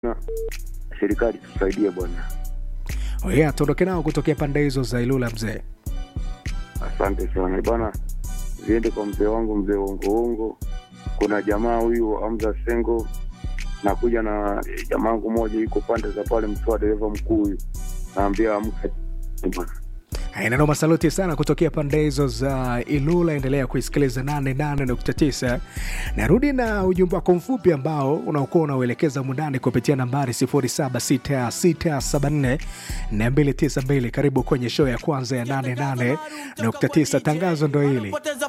na serikali tusaidie bwana. Yeah, tuondoke nao kutokea pande hizo za Ilula mzee. Asante sana bwana, ziende kwa mzee wangu mzee Wongoongo. Kuna jamaa huyu Hamza Sengo, nakuja na jamaa wangu moja yuko pande za pale Mtwara, dereva mkuu huyu, naambia amka bwana. Neno masaluti sana kutokea pande hizo za Ilula. Endelea kuisikiliza 88.9. Narudi na ujumbe wako mfupi ambao unaokuwa unauelekeza mundani kupitia nambari 0766744292. Karibu kwenye show ya kwanza ya 88.9. Tangazo ndo hili.